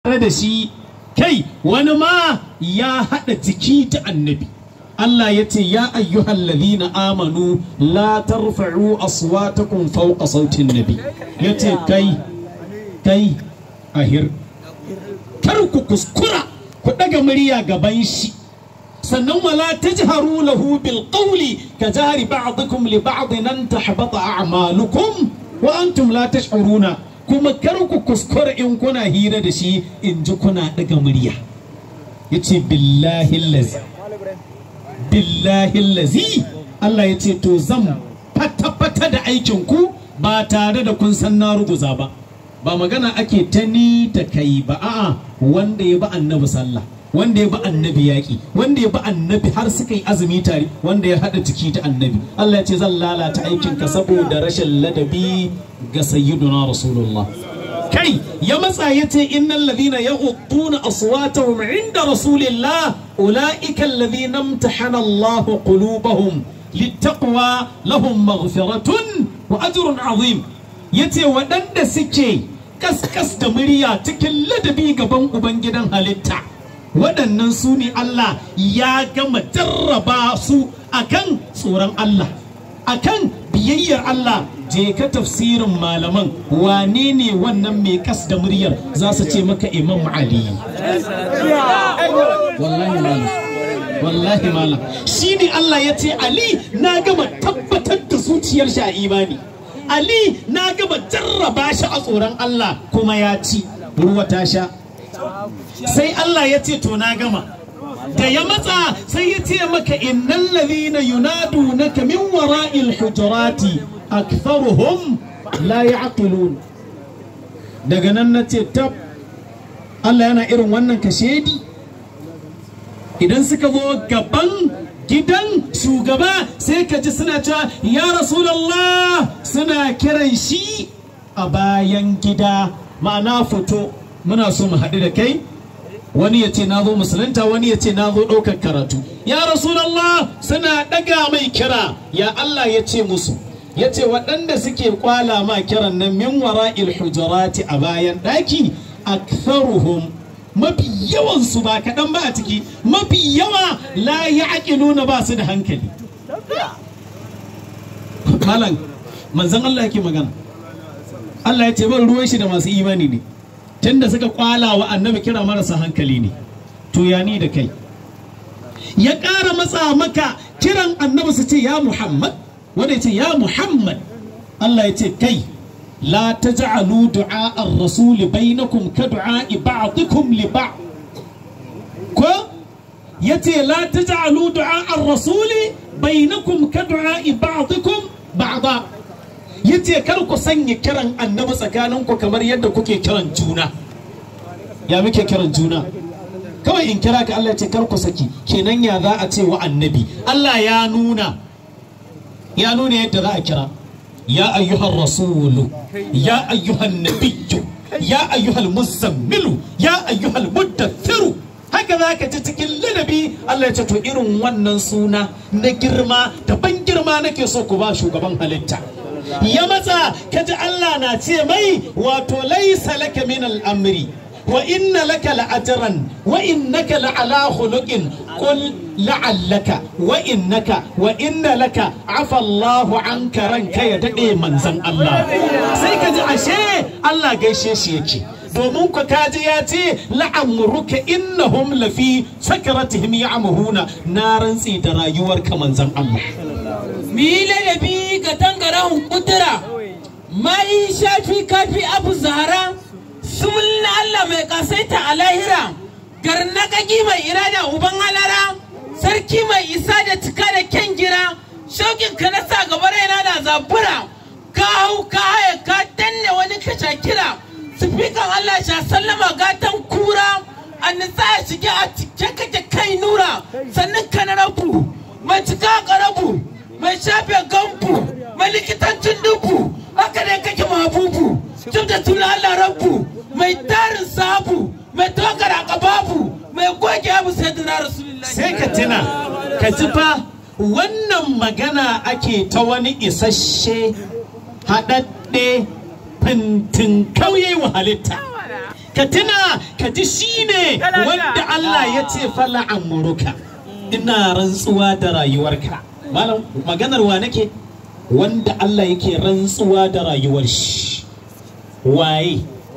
tare da shi kai wani ma ya haɗa jiki ta annabi Allah ya ce ya ayyuhal ladina amanu la tarfa'u aswatakum fawqa sautin nabi ya ce kai kai ahir kar ku kuskura ku ɗaga murya gaban shi sannan wala tajharu lahu bil qawli ka jahri ba'dikum li ba'din an tahbata a'malukum wa antum la tash'uruna kuma kar ku kuskura in kuna hira da shi in ji kuna daga murya yace billahi lazi billahi lazi Allah ya ce to zan fata-fata da aikin ku ba tare da kun san na ruguza ba ba magana ake ta ni ta kai ba a'a wanda ya ba annabi sallah wanda ya bi annabi yaƙi wanda ya bi annabi har suka yi azumi tare wanda ya haɗa jiki ta annabi Allah ya ce zan lalata aikinka saboda rashin ladabi ga sayyiduna rasulullah kai ya matsa ya ce innal ladhina yaghudduna aswatahum inda rasulillah ulaika alladhina imtahana Allah qulubahum littaqwa lahum maghfiratun wa ajrun azim yace waɗanda suke kaskas da murya cikin ladabi gaban ubangidan halitta waɗannan su ne Allah ya gama jarraba su akan tsoron Allah akan biyayyar Allah je ka tafsirin malaman wane ne wannan mai kas da muryar za su ce maka imam Ali wallahi malam wallahi malam shi ne Allah ya ce Ali na gama tabbatar da zuciyar shi a imani Ali na gama jarraba shi a tsoron Allah kuma ya ci ruwa ta sha sai Allah ya ce to na gama da ya matsa sai ya ce maka innal ladhina yunadunaka min wara'il hujurati aktharuhum la ya'qilun daga nan na ce tab Allah yana irin wannan kashedi idan suka zo gaban gidan shugaba sai ka ji suna cewa ya rasulallah suna kiran shi a bayan gida ma'ana fito muna so mu haɗu da kai wani ya ce na zo musulunta wani ya ce na zo ɗaukar karatu ya rasulallah suna ɗaga mai kira ya Allah ya ce musu ya ce waɗanda suke kwala ma kiran nan min wara'il hujurati a bayan ɗaki aktharuhum mafi yawansu ba kaɗan ba a ciki mafi yawa la ya nuna ba su da hankali malam manzan Allah yake magana Allah ya ce ban ruwan shi da masu imani ne tunda suka kwala wa annabi kira marasa hankali ne to ya ni da kai ya ƙara matsa maka kiran annabi su ce ya Muhammad wanda ya ce ya Muhammad Allah ya ce kai لا تجعلوا دعاء الرسول بينكم كدعاء بعضكم لبعض كو يتي لا تجعلوا دعاء الرسول بينكم كدعاء بعضكم بعضا yace kar ku sanya kiran annabi tsakaninku kamar yadda kuke kiran juna ya muke kiran juna kawai in kira ka Allah ya ce kar ku saki kenan ya za a ce wa annabi Allah ya nuna ya nuna yadda za a kira يا أيها الرسول يا أيها النبي يا أيها المزمل يا أيها المدثر هكذا كتتكل لنبي الله يتتو إرن ونن سونا نجرما تبن جرما نكي سوكو باشو قبان هلتا يا متى كجع الله ناتي مي واتو ليس لك من الأمر وإن لك لأجرا وإنك لعلى خلق قل لعلك وإنك وإن لك عفى الله عنك رنك يدقي منزن الله سيكا جعشي الله قيشي شيكي domin ku kaji ya ce la'amuruka innahum lafi sakaratihim ya'mahuna na rantsi da rayuwar ka manzon Allah mi ladabi ga tangarahun kudura mai shafi kafi abu zahara sumulin Allah mai kasaita a lahira garnakaki mai irada uban halara sarki mai isa da cika da kyan gira shaukin ka na sa gaba raina da zabura ka hau ka haya ka danne wani ka kira sifikan Allah sha sallama gatan kura an nisa ya shige a cike kake kai nura sannan ka na rabu mai cika karabu mai shafe gambu mai likitancin dubu haka ne kake mabubu tun da tuna Allah rabu mai tarin sabu mai tokar akababu mai goge abu sai dina rasulullahi sai ka tuna ka ji fa wannan magana ake ta wani isasshe haɗaɗɗe fintin kauye wa halitta ka tuna ka ji shine wanda Allah ya ce fala amuruka ina rantsuwa da rayuwarka malam maganar wa nake wanda Allah yake rantsuwa da rayuwar shi waye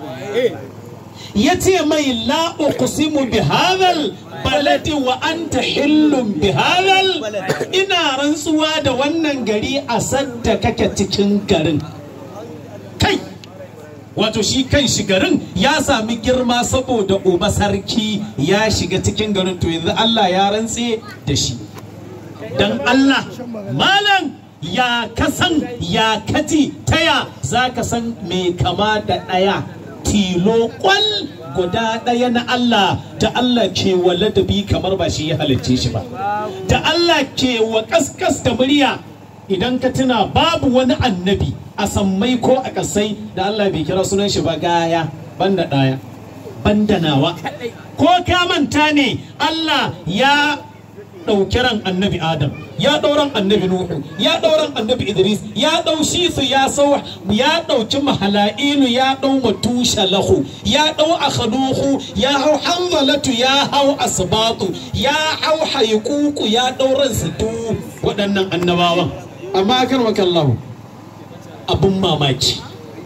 ya ce mai la uqsimu bi hadhal baladi wa anta hillun bi hadhal ina rantsuwa da wannan gari a sadda kake cikin garin kai wato shi kan shi garin ya sami girma saboda uba sarki ya shiga cikin garin to yanzu Allah ya rantse da shi dan Allah malam ya kasan ya kaji taya za ka san mai kama da ɗaya tilo kwal guda ɗaya na Allah da Allah ke wa ladabi kamar ba shi ya halicce shi ba da Allah ke wa kaskas da murya idan ka tuna babu wani annabi a sammai ko a kasai da Allah bai kira sunan shi ba gaya banda ɗaya banda nawa ko ka manta ne Allah ya ɗauki ran annabi Adam ya ɗauran annabi Nuhu ya ɗauran annabi Idris ya ɗau su ya sau ya ɗauki mahala'ilu ya ɗau matusha lahu ya ɗau akhaduhu ya hau hanzalatu ya hau asbatu ya hau haikuku ya ɗauran su du waɗannan annabawan amma kan wakallahu abun mamaki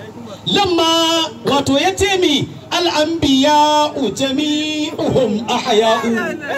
lamma wato ya ce mi al'anbiya'u jami'uhum ahya'u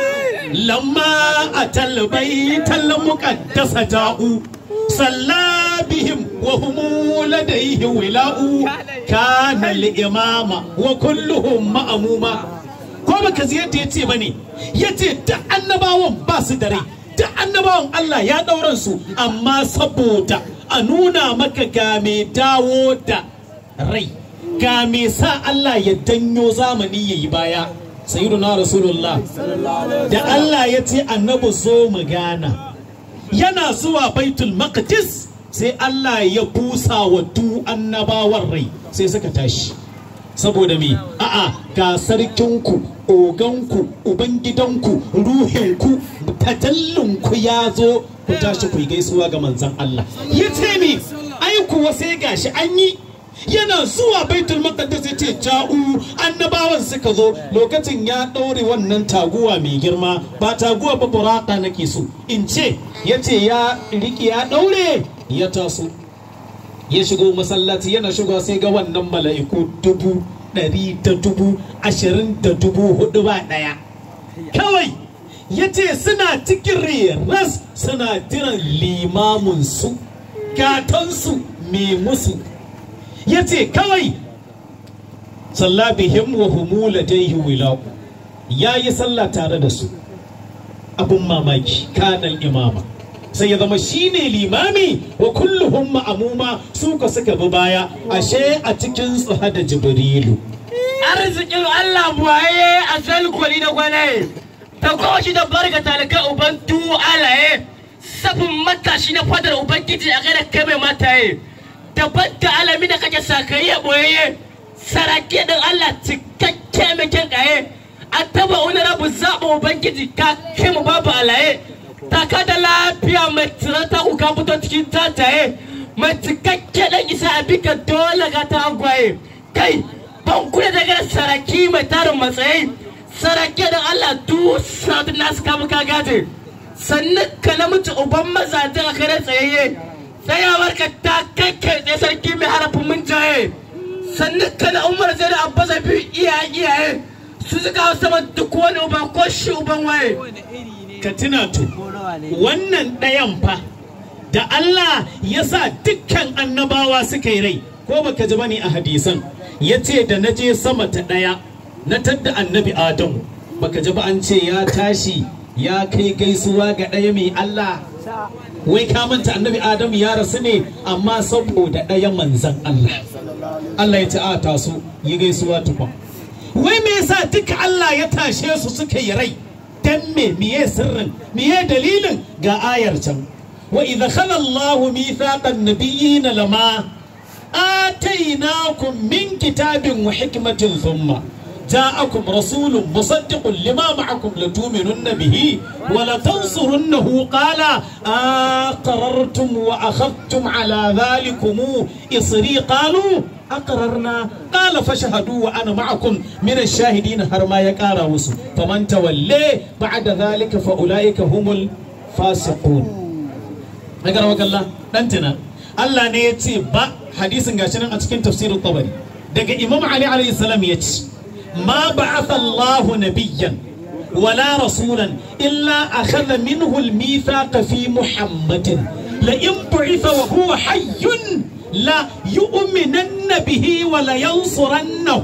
lamma atal baital muqaddasa ja'u salla bihim wa hum ladayhi wila'u kana al-imama wa kulluhum ma'muma ko baka ji yadda yace bane yace da annabawan ba su da rai da annabawan Allah ya dauran su amma saboda a nuna maka ga mai dawo da rai ga me sa Allah ya danyo zamani yayi baya sayyiduna rasulullah da Allah ya ce annabi zo mu gana yana zuwa baitul maqdis sai Allah ya busa wa du annabawan rai sai suka tashi saboda me a'a ga sarkinku oganku ubangidanku ruhinku tajallinku ya zo ku tashi ku yi gaisuwa ga manzon Allah ya ce me ai kuwa sai gashi an yi yana zuwa baitul maqdis ya ce ja'u annabawan suka zo lokacin ya ɗaure wannan taguwa mai girma ba taguwa ba buraka nake so in ce ya ce ya riki ya ɗaure ya taso ya shigo masallaci yana shigo sai ga wannan mala'iku dubu ɗari da dubu ashirin da dubu hudu ba ɗaya kawai ya ce suna cikin ras suna jiran limaminsu gatansu mai musu ya ce kawai salla bihim wa humu ladaihi wilau ya yi sallah tare da su abun mamaki kanal imama sai ya zama shine limami wa kulluhum ma'amuma su ka suka bi baya ashe a cikin su hada jibrilu arzikin Allah buwaye a salkwali da gwanaye ta kowace da barka talaka uban tuwo alaye safin matashi na fadar ubangiji a gada kai mai mataye daban da alami da kake sakayi ya boyayye saraki din Allah cikakke mai kyan kaye a taba wani rabu zaɓa ubangiji ka kai mu babu alaye taka da lafiya mai tirata ku ka fito cikin tataye mai cikakke dan isa a bika dole ga ta agwaye kai ban kula daga saraki mai tarin matsayi saraki da Allah du sabu nasu kamu ka gaje sannan ka namiji uban mazajen a kare tsayayye tsayawar ka ta kai kai tsaye sarki mai harafin mun jaye sannan ka na umar zai da abba zafi iyaye iyaye su suka hau sama duk wani uba ko shi uban waye ka tuna to wannan ɗayan fa da Allah ya sa dukkan annabawa suka yi rai ko baka ji bane a hadisan ya ce da na je sama ta ɗaya na tadda annabi adamu baka ji ba an ce ya tashi ya kai gaisuwa ga ɗaya mai Allah wai ka manta annabi adamu ya rasu ne amma saboda ɗaya manzan Allah Allah ya ce a taso yi gaisuwa tukwa wai me yasa duka Allah ya tashe su suka yi rai dan me miye sirrin miye dalilin ga ayar can wa idza khala Allahu mithaqan nabiyyin lama atainakum min kitabin wa hikmatin thumma جاءكم رسول مصدق لما معكم لتؤمنن به ولتنصرنه قال أقررتم وأخذتم على ذلكم إصري قالوا aqrarna qala fashhadu wa ana ma'akum min ash-shahidin har ma ya kara musu faman tawalle ba'da zalika fa ulaika humul fasiqun agar wakalla dan tuna Allah ne ya ce ba hadisin gashi nan a cikin tafsirin tabari daga Imam Ali alayhi salam ya ce ma ba'atha Allahu nabiyyan ولا رسولا إلا أخذ منه الميثاق في محمد لئن بعث وهو حي لا يؤمنن به ولا ينصرنه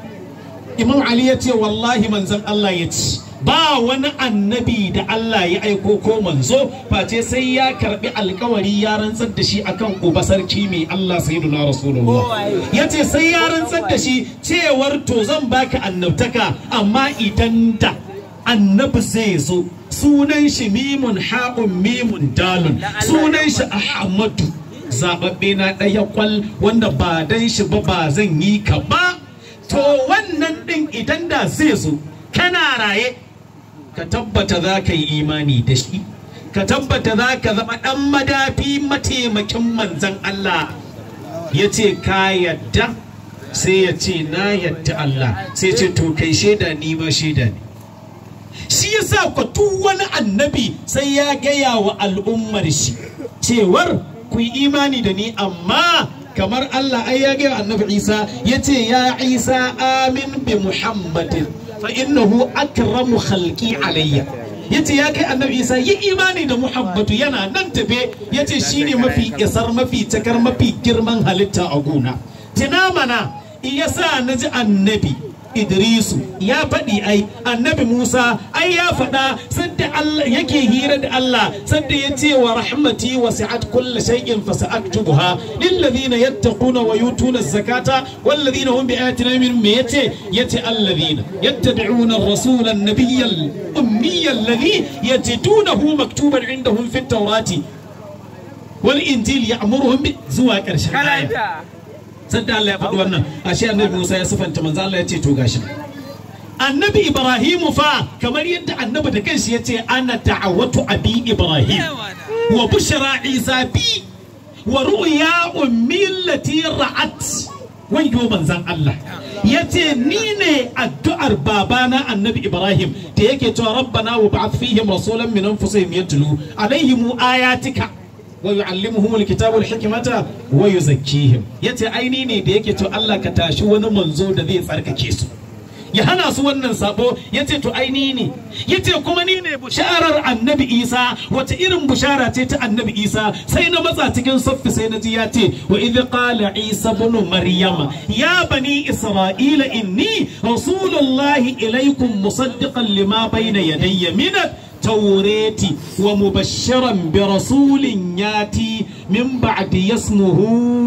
إمام علي يتي والله من زن الله يتي ba wani annabi da Allah ya aiko ko manzo face sai ya karbi alkawari ya rantsar da shi akan uba sarki mai Allah sayyiduna rasulullah yace sai ya rantsar da shi cewar to zan baka annabtaka amma idan da annabi zai zo sunan shi mimun haƙun mimun dalun sunan shi ahmadu zababbe na ɗaya kwal wanda ba dan shi ba ba zan yi ka ba to wannan ɗin idan da zai zo kana raye ka tabbata za ka yi imani da shi ka tabbata za ka zama ɗan madafi mataimakin manzan Allah ya ce ka yadda sai ya ce na yadda Allah sai ce to kai shaida ni ma shaida ne shi yasa ku duk wani annabi sai ya gaya wa al'ummar shi cewar ku yi imani da ni amma kamar Allah ai ya gaya annabi Isa ya ce ya Isa amin bi Muhammadin fa innahu akramu khalqi alayya yace ya kai annabi Isa yi imani da Muhammadu yana nan tafe yace shine mafi isar mafi takar mafi girman halitta a gona tina mana yasa naji annabi Idrisu ya faɗi ai annabi Musa ai ya faɗa sadda Allah yake hira da Allah sadda ya ce wa rahmati wasi'at kulli shay'in fasa'aktubuha lil ladina yattaquna wa yutuna zakata wal ladina hum bi ayatina min me yace yace alladhina yattabi'una ar-rasula an-nabiyya al-ummiyya alladhi yajidunahu maktuban indahum fit tawrati wal injil ya'muruhum bi zuwa ƙarshen aya sadda Allah ya faɗi wannan ashe annabi Musa ya sifanta manzo Allah ya ce to gashi annabi Ibrahim fa kamar yadda annabi da kanshi ya ce ana da'awatu abi Ibrahim wa bushra Isa bi wa ru'ya ummi allati ra'at wayo manzan Allah ya ce ni ne addu'ar babana annabi Ibrahim da yake cewa rabbana wa ba'ath fihim rasulan min anfusihim yatlu alaihim ayatika wa yu'allimuhum alkitaba wal hikmata wa yuzakkihim yace aini ne da yake to Allah ka tashi wani manzo da zai tsarkake su ya hana su wannan sabo yace to aini ne yace kuma ni ne bisharar annabi Isa wata irin bishara ce ta annabi Isa sai na matsa cikin saffi sai na ji ya ce wa idh qala Isa ibn Maryam ya bani Isra'ila inni rasulullahi ilaykum musaddiqan lima bayna yadayya min التوراة ومبشرا برسول ياتي من بعد اسمه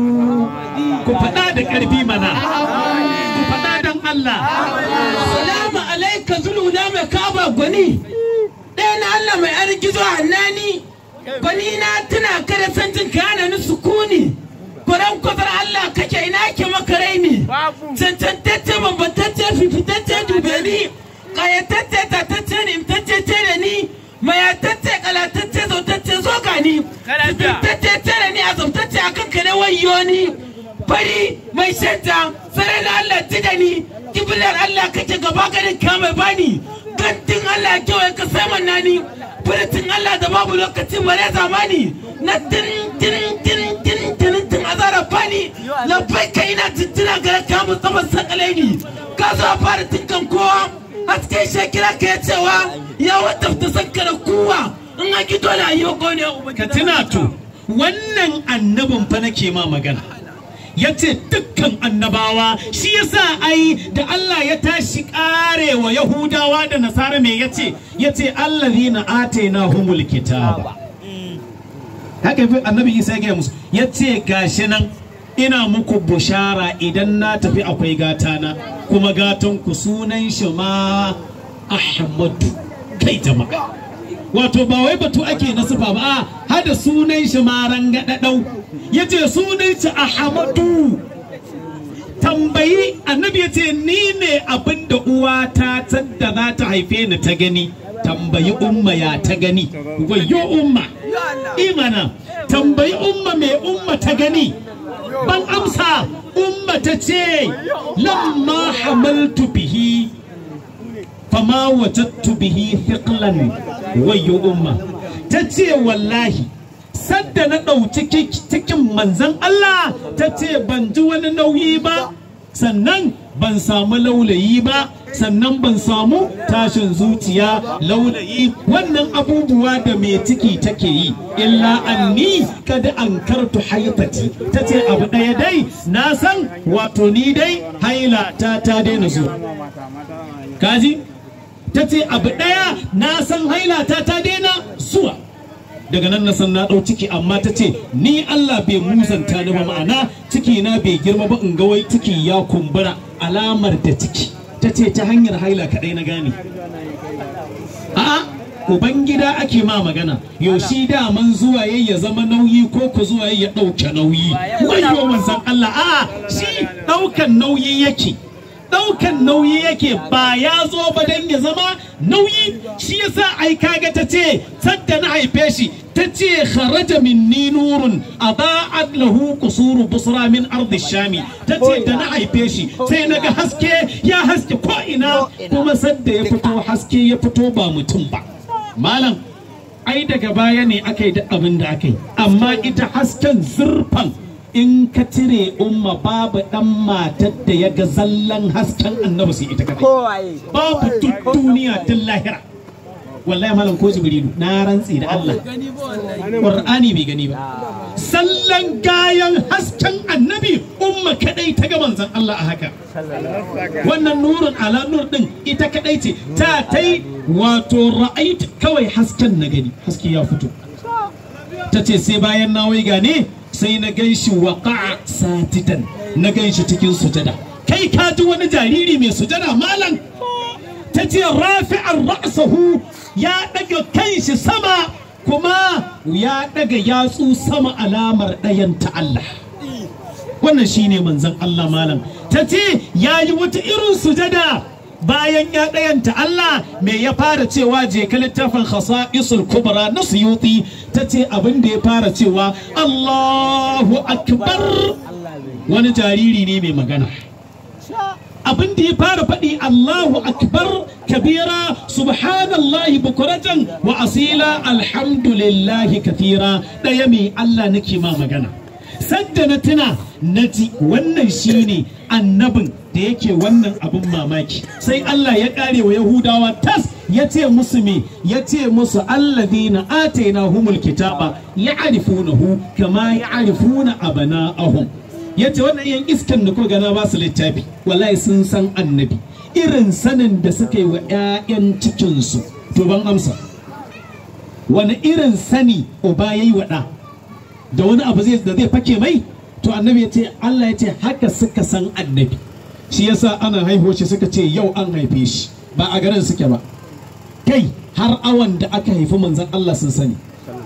كفدا da karfi mana ku faɗa dan Allah Salamu alaika zuluna mai kaba gwani. Ɗaya na Allah mai argizo hannani. Gwani na tuna kada san jin kana ni sukuni. Gwaran kwazar Allah kake ina ke maka raini. Cancantacce bambantacce fifitacce dube ni. Kayatacce tatacce ne imtacce da ni. Mayatacce kalatacce zautacce zo gani. Fifitacce da ni azabtacce akan kare wayo ni. Fari mai shanta sarai da Allah ji da ni. kibilar Allah kake gaba garin ka mai bani gantin Allah ya kewaye ka saman nani furitin Allah da babu lokacin bare zamani na tirin tirin tirin tirin tirin tin azara fani labai kai na tintina gara ka mu tsaman sakalai ni ka zo a fara tinkan kowa a cikin shekira ka ya cewa ya wata ta sankara kowa in a gido da yi gone ka tuna to wannan annabin fa nake ma magana ya ce dukkan annabawa shi yasa ai da Allah ya tashi karewa Yahudawa da Nasara me yace yace allazina atayna humul kitaba haka fi annabi Isa ya gaya musu yace gashi nan ina muku bushara idan na tafi akwai gatana kuma gatan ku sunan shi ma Ahmadu kai jama'a wato ba wai batu ake na sufa ba a hada sunan shi ma rangadadau yace sunan shi Ahmadu tambayi annabi yace ni ne abin da uwa ta tadda za ta haife ni ta gani tambayi umma ya ta gani wayo umma imana tambayi umma mai umma ta gani ban amsa umma ta ce lamma hamaltu bihi fama wajattu bihi thiqlan wayyo umma ta ce wallahi sadda na ɗauki cikin manzan Allah ta ce ban ji wani nauyi ba sannan ban samu laulayi ba sannan ban samu tashin zuciya laulayi wannan abubuwa da mai ciki take yi illa anni kada an kartu haitati ta ce abu ɗaya dai na san wato ni dai haila ta ta daina zuwa kaji ta ce abu ɗaya na san haila ta ta daina zuwa daga nan na san na ɗau ciki amma ta ce ni Allah bai musanta ni ba ma'ana ciki na bai girma ba in ga wai ciki ya kumbura alamar da ciki ta ce ta hanyar haila kaɗai na gane a'a ubangida ake ma magana yaushe daman zuwa yayi ya zama nauyi ko ku zuwa yayi ya ɗauke nauyi wayo manzon Allah a'a shi ɗaukan nauyi yake daukan nauyi yake ba ya zo ba dan ya zama nauyi shi yasa ai kaga ta ce sadda na haife shi ta ce kharaja minni nurun ada'at lahu qusuru busra min ardi shami ta ce da na haife shi sai naga haske ya haske ko ina kuma sadda ya fito haske ya fito ba mutum ba malam ai daga baya ne aka yi duk abin da aka yi amma ita hasken zurfan in ka cire umma babu dan matar da ya ga zallan hasken annabi sai ita kadai babu duk duniya duk lahira wallahi malam ko jibrilu na rantsi da Allah qur'ani bai gani ba sallan gayan hasken annabi umma kadai ta ga manzon Allah a haka wannan nurun ala nur din ita kadai ce ta tai wato ra'ait kawai hasken na gani haske ya fito ta ce sai bayan na wai gane sai na gan shi waƙa satitan na gan shi cikin sujada kai ka ji wani jariri mai sujada malam ta ce rafi'ar ra'sahu ya ɗaga kan shi sama kuma ya ɗaga yatsu sama alamar ɗayan ta Allah wannan shine manzon Allah malam ta ce ya yi wata irin sujada bayan ya ɗayanta Allah me ya fara cewa je ka littafin khasa'isul kubra na suyuti ta ce abin da ya fara cewa Allahu akbar wani jariri ne mai magana abin da ya fara faɗi Allahu akbar kabira subhanallahi bukuratan wa asila alhamdulillahi kathira ɗaya mai Allah nake ma magana sadda na tuna na ji wannan shine annabin da yake wannan abin mamaki sai Allah ya kare wa Yahudawa tas ya ce musu me ya ce musu alladina atayna humul kitaba ya'rifunahu kama ya'rifuna abana'ahum ya ce wannan yan iskan da kuka gana ba su littafi wallahi sun san annabi irin sanin da suka yi wa 'ya'yan cikinsu to ban amsa wani irin sani uba yayi wa ɗa da wani abu zai da zai fake mai to annabi ya ce Allah ya ce haka suka san annabi shi yasa ana haihuwa shi suka ce yau an haife shi ba a garin suke ba kai har awan da aka haifi manzon Allah sun sani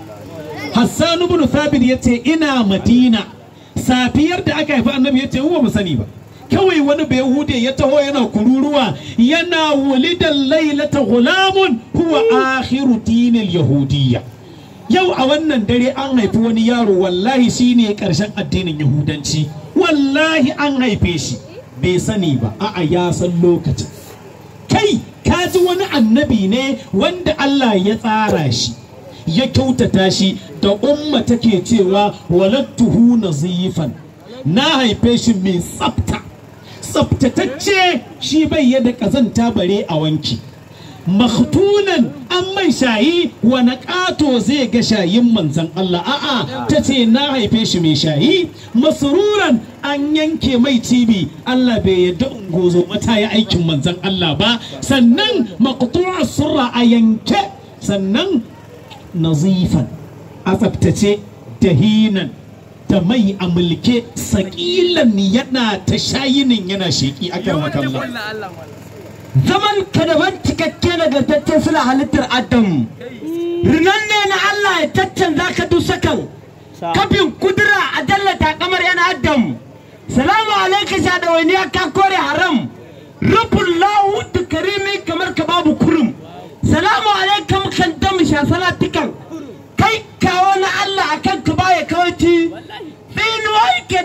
Hassan ibn Thabit ya ce ina Madina safiyar da aka haifi annabi ya ce mu ba sani ba kawai wani bai hude ya taho yana kururuwa yana wulidan lailata gulamun huwa akhiru dinil yahudiyya yau a wannan dare an haifi wani yaro wallahi shine karshen addinin yahudanci wallahi an haife shi bai sani ba a'a ya san lokacin kai ka ji wani annabi ne wanda Allah ya tsara shi ya kyautata shi da umma take cewa walattuhu nazifan na haife shi mai tsafta tsaftatacce shi bai yada kazanta bare a wanki makhtunan an mai shayi wani ƙato zai ga shayin manzan Allah a'a ta ce na haife shi mai shayi masururan an yanke mai cibi Allah bai yadda ungozo mata ya aikin manzan Allah ba sannan maqtu'a surra a yanke sannan nazifan a tsaftace dahinan da mai a mulke sakilan yana ta shayinin yana sheki akan makalla zaman ka daban cikakke nagartacce suna halittar adam rinan ne na Allah ya caccanza ka dusakan kafin kudura a dallata kamar yana adam salamu alaika sha da wani ka kore haram rufin lahu da karimi kamar ka babu kurum salamu alaikum kan dam sha salatikan kai kawo na Allah akan ka baya kawai tsinuwa yake da zagi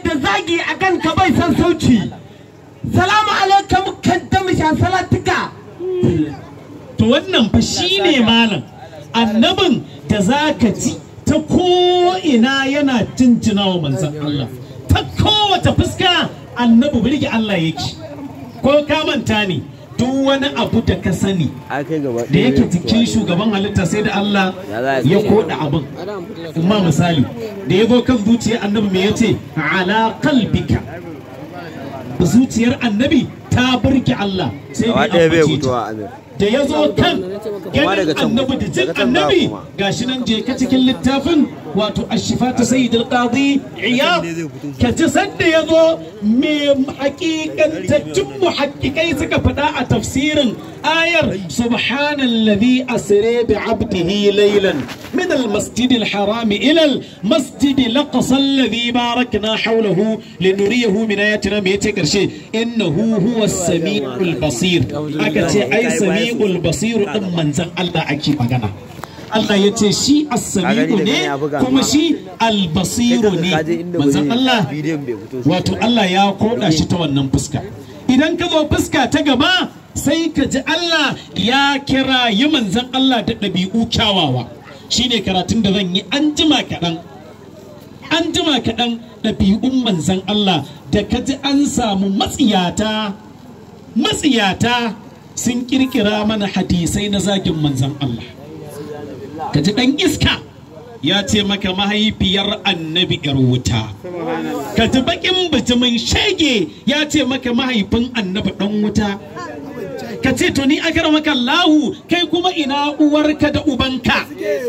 zagi akan ka bai san sauci salamu alaikum kan da mishan salatuka to wannan fa shine malam annabin da zaka ji ta ko'ina yana jinjina wa manzan Allah ta kowace fuska annabi birge Allah yake ko ka manta ne duk wani abu da ka sani da yake jikin shugaban halitta sai da Allah ya koda abin amma misali da ya zo kan zuciyar annabi me yace ala qalbika zuciyar annabi ta burge Allah sai da ya ambace ta da ya zo kan ganin annabi da jin annabi gashi nan je ka cikin littafin wato ashifa ta sayyid al-qadi iyad ka ji sanda ya zo me hakikantaccen muhakkikai suka faɗa a tafsirin ayar subhanalladhi asra bi 'abdihi laylan min al-masjid al-haram ila al-masjid al-aqsa alladhi barakna hawlahu linuriyahu min ayatina me yace karshe innahu huwa as-sami'ul basir aka ce ai sami'ul basir din manzon Allah ake magana Allah ya ce shi as-sami'u ne kuma shi al-basiru ne manzon Allah wato Allah ya koda shi ta wannan fuska idan ka zo fuska ta gaba sai ka ji Allah ya kira yi manzon Allah da ɗabi'u kyawawa shine karatun da zan yi an jima kaɗan an jima kaɗan ɗabi'un manzon Allah da ka ji an samu matsiyata matsiyata sun kirkira mana hadisai na zagin manzon Allah ka ji ɗan iska ya ce maka mahaifiyar annabi yar wuta ka ji bakin bijimin shege ya ce maka mahaifin annabi ɗan wuta ka ce to ni akar maka lahu kai kuma ina uwarka da ubanka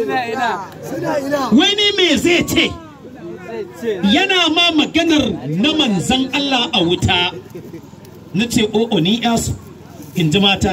wai ni me zai ce yana ma maganar na manzan Allah a wuta na ce o'o ni yasu in ji mata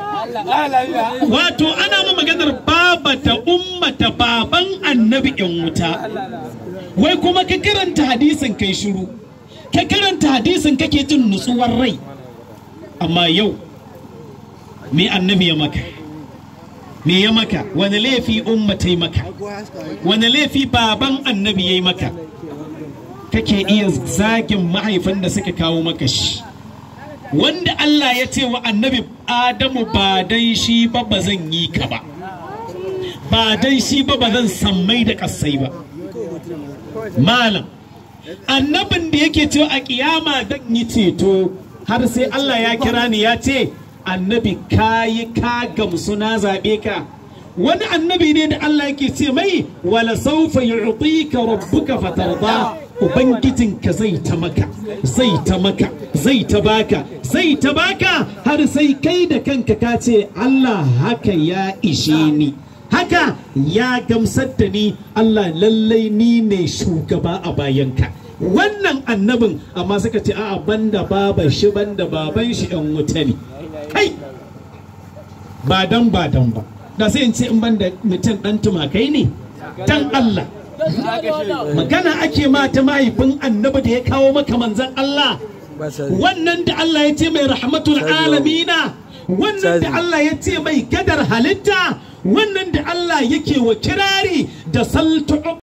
wato ana ma maganar baba ta umma ta baban annabi yan wuta wai kuma ka karanta hadisin kai shiru ka karanta hadisin kake jin nutsuwar rai amma yau me annabi ya maka me ya maka wani laifi umma ta yi maka wani laifi baban annabi ya yi maka kake iya zagin mahaifin da suka kawo maka shi wanda Allah ya ce wa annabi Adamu ba dan shi ba ba zan yi ka ba ba dan shi ba ba zan sammai da kasai ba malam annabin da yake cewa a kiyama zan yi ceto har sai Allah ya kira ni ya ce annabi kayi ka gamsu na zaɓe ka wani annabi ne da Allah yake ce mai wala saufa yu'tika rabbuka fatarda ubangijinka zai ta maka zai ta maka zai ta baka zai ta baka har sai kai da kanka ka ce Allah haka ya ishe ni haka ya gamsar da ni Allah lallai ni ne shugaba a bayanka wannan annabin amma suka ce a'a banda baban shi banda baban shi yan wuta ne kai ba dan ba dan ba da sai in ce in banda mutum dan tumakai ne dan Allah magana ake ma ta mahaifin annabi da ya kawo maka manzan Allah wannan da Allah ya ce mai rahmatul alamina wannan da Allah ya ce mai gadar halitta wannan da Allah yake wa kirari da saltu